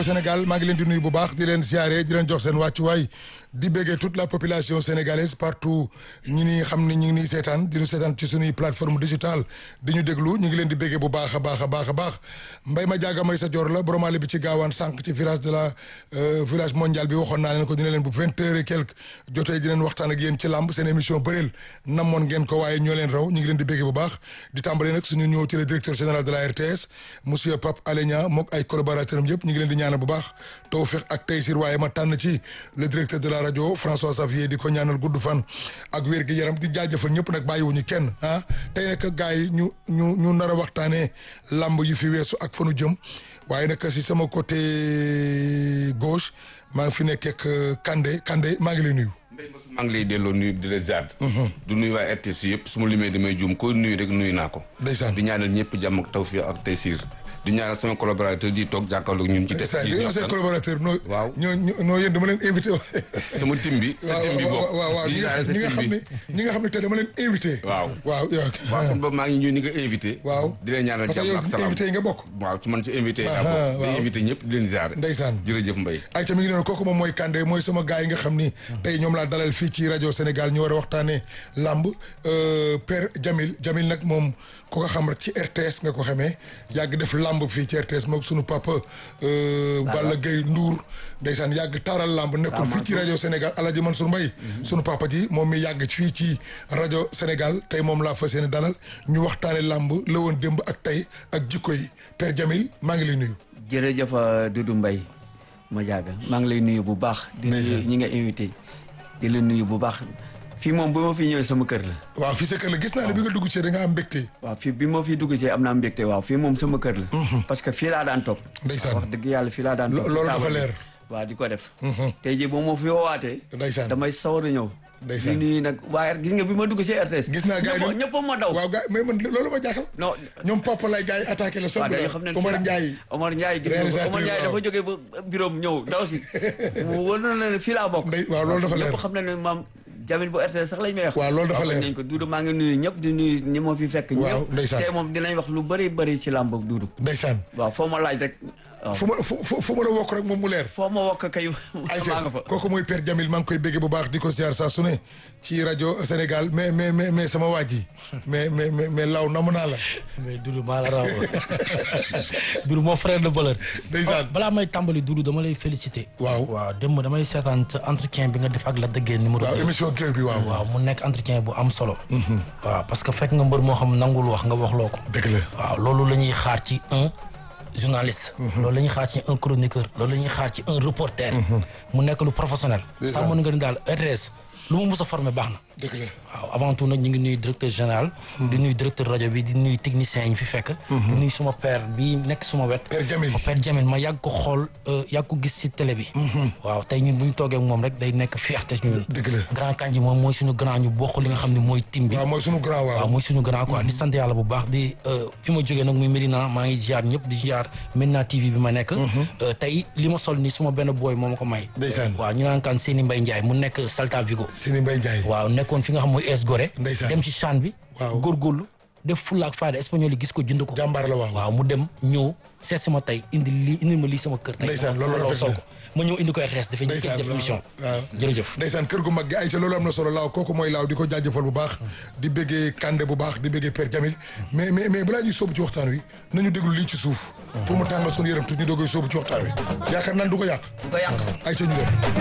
Sénégal maa ngi leen di nuyu bu baax di leen ziare di leen jox seen wàccuwaay di béggee toute la population sénégalaise partout ñi ni xam ne ñi ngi nii seetaan di ñu seetaan ci suñuy plateforme digitale di ñu déglu ñu ngi leen di béggee bu baax a baax a baax a baax mbay ma jaaga may sa jor la boromale bi ci gaawaan sànq ci village de la village mondial bi waxoon naa leen ko ñu ne leen bu vingt heures et quelque jotee di leen waxtaan ak yéen ci làmb seen émission bëreel namoon ngeen ko waaye ñoo leen raw ñu ngi leen di béggee bu baax di tàmbale nag suñu ñëw ci le directeur général de la RTS monsieur Pape Alé Niang mook ay collaborateurs am yëpp ñu ngi leen di ñaanal bu baax tawfiq ak taysir waaye ma tànn ci le directeur de la rajo François Xavier di ko ñaanal gudd fan ak wér gi yaram di jaajëfal ñëpp nag bàyyiwuñu kenn ah tey nag gars yi ñu ñu ñu nar a waxtaanee làmb yi fi weesu ak fanu jëm waaye nag si sama côté gauche maa ngi fi nekk ak Kandé Kandé maa ngi lay nuyu. maa ngi lay delloo nuyu di la ziar. du nuyu waa RTS yëpp su ma limee damay juum ko nuyu rek nuyu naa ko. ndeysaan di ñaanal ñëpp jàmm ak tawfiq ak taysir di ñaanal sama collaborateur di toog jàkkaarloog ñun ci ndeysaan di say collaborateur noo waaw ñoo ñoo yéen dama leen invité sama tim bi sa tim bi bokk waaw waaw ñi nga xam ne ñi nga xam ne tey dama leen invité waaw waaw waaw kon boobu maa ngi ñëw ni nga invité waaw di leen ñaanal parce que jàmm yow ak salaam invité yi nga bokk waaw ci man ci invité yi Ah, laa bokk waaw. di invité ñëpp di leen ziar ndeysaan jërëjëf Mbaye ay tamit ngi noonu kooku moom mooy Kandé mooy sama gars yi nga xam ni tey ñoom laa dalal fii ci rajo Sénégal ñu war a waxtaanee làmb euh, Père Jamil Jamil nag moom ko nga xam rek ci RTS nga ko xamee yàgg def làmb fii ci RTS moom sunu papa euh, Balla Gaye Ndour ndeysaan yàgg taaral làmb nekkoon fii ci rajo Sénégal Alaaji Mansour Mbaye sunu papa ji moom mi yàgg fii ci rajo Sénégal tey moom laa fas yéene dalal ñu waxtaane làmb la woon démb ak tey ak jikko yi Père Jamil maa ngi lay nuyu jërëjëf Doudou Mbaye ma jaaga maa ngi lay nuyu bu baax di nuyu ñi nga invité di la nuyu bu baax fii moom bu ma fi ñëwee sama kër la waaw fii sa kër la gis naa ne bi nga dugg ci da nga am mbégte waaw fii bi ma fi dugg see am naa mbégte waaw fii moom sama kër la parce que fii laa daan toog Ndeysaan. wax dëgg yàlla fii laa daan Lo- toog loolu ci dafa taabal bi. leer. waaw di ko def tey jii boo ma fi woowaatee Ndeysaan. damay sawar a ñëw Ndeysaan. di nuyu nag waaye gis nga bi ma dugg see RTS gis naa gars yi ñëpp ñëpp ma daw waaw gars mais man loolu ma jaaxal non ñoom papa lay gars yi attaqué la waaw soog dañoo la xam ne Omar fii la- Ndiaye Omar Ndiaye gis nga ko Réalisateur, Omar Ndiaye waaw. dafa jógee ba bureau am ñëw daw si mu wër na ne fii laa bokk Ndey- waaw, loolu dafa leer. ñëpp xam na ne maam Jamil bu RTS sax lañ may wax Waaw, loolu dafa leer. nañ ko Doudou maa ngi nuyu ñëpp di nuyu ñi ma fi fekk Waaw, ñëpp ndeysaan. tey moom dinañ wax lu bëri bëri ci làmb Doudou ndeysaan waaw foo ma laaj rek waaw fu ma fu fu fu ma la wokk rek moom mu leer foo ma wokk kay maa ayca nga fa kooku mooy Père Jamil maa ngi koy bégge bu baax di ko ziar saa su ne ci rajo Sénégal mais mais mais mais sama waa ji mais mais mais mais law namu naa la mais Doudou maa la raw Doudou moo frère de valeur. Ndeysaan. balaa may tàmbali Doudou dama lay féliciter. Waaw. waaw démb damay seetaan sa entretien bi nga def ak la dëggee numéro waaw deux. émission géew bi waaw waaw mu nekk entretien bu am solo. waaw parce que fekk nga mbër moo xam nangul wax nga wax loo ko. dëgg la waaw loolu la ñuy xaar ci un journaliste. loolu la ñuy xaar ci un chroniqueur. loolu la ñuy xaar ci un reporter. mu nekk lu professionnel. C'est sax ça. mën nga ni daal RTS lu mu mus a formé baax na. dëgg la waaw avant tout nag ñu ngi nuyu directeur général. di nuyu directeur rajo bi di nuyu technicien yi ñu fi fekk. di nuyu suma père bi nekk suma wet. Père Jamil ma père Jamil ma yàgg ko xool euh, yàgg ko gis ci télé bi. waaw tey ñun bu ñu toogee ak moom rek day nekk fierté ci ñun. dëgg la grand kanji moom mooy suñu grand ñu bokk li nga xam ne mooy tim bi. waaw mooy sunu grand waaw waaw mooy suñu grand quoi di sant yàlla bu baax di euh, fi ma jógee nag muy Medina maa ngi ziar ñëpp di ziar Medina TV bi ma nekk. Euh, tey li ma sol nii suma benn booy moo ma ko may. Ndeysaan. waaw ñu naan kan Seni Mbaye Ndiaye mu nekk Salta Vigo. Sini Mbaye Ndiaye waaw nekkoon fi nga xam mooy es Gorée. Ndeysaan. dem ci chan bi. Waaw. góorgóorlu def fulla ak fayda espagnol yi gis ko jënd ko. jàmbaar la waaw waaw mu dem ñëw seet si ma tey indi lii indi ma lii sama kër. tey Ndeysaan, loolu ma rafet sol na. ko ma ñëw indi ko RTS dafay njëkk a ndeysaan def émission. waaw jërëjëf. ndeysaan kër gu mag gi ay ca loolu am na solo laaw kooku mooy laaw di ko jaajëfal bu baax di bëggee Kandé bu baax di bëggee Père Jamil mais mais mais balaa ñuy sóobu ci waxtaan wi nañu déglu lii ci suuf pour mu tàngal suñu yaram tuuti ñu doogay sóobu ci waxtaan wi yaakaar naan du ko yàq du ko yàq ay ca ñu dem